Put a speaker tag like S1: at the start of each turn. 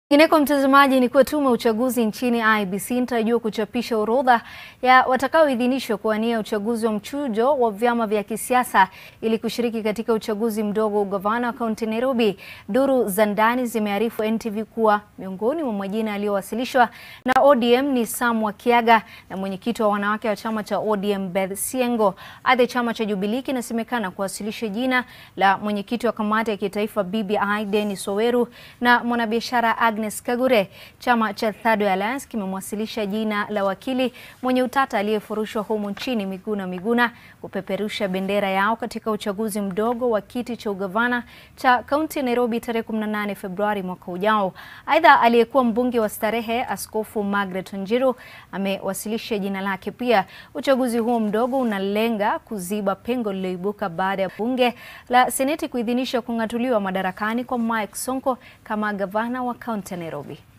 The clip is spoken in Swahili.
S1: Ingineko mtazamaji, ni kuwa tume ya uchaguzi nchini IEBC inatarajiwa kuchapisha orodha ya watakaoidhinishwa kuwania uchaguzi wa mchujo wa vyama vya kisiasa ili kushiriki katika uchaguzi mdogo wa ugavana wa kaunti Nairobi. Duru za ndani zimearifu NTV kuwa miongoni mwa majina yaliyowasilishwa na ODM ni Sam Wakiaga na mwenyekiti wa wanawake wa chama cha ODM Beth Siengo. Aidha, chama cha Jubilee kinasemekana kuwasilisha jina la mwenyekiti wa kamati ya kitaifa BBI Dennis Oweru na mwanabiashara Agnes Kagure. Chama cha Third Way Alliance kimemwasilisha jina la wakili mwenye utata aliyefurushwa humu nchini Miguna Miguna kupeperusha bendera yao katika uchaguzi mdogo wa kiti cha ugavana cha kaunti ya Nairobi tarehe 18 Februari mwaka ujao. Aidha, aliyekuwa mbunge wa Starehe Askofu Margaret Wanjiru amewasilisha jina lake pia. Uchaguzi huo mdogo unalenga kuziba pengo lililoibuka baada ya bunge la Seneti kuidhinisha kung'atuliwa madarakani kwa Mike Sonko kama gavana wa kaunti ya Nairobi.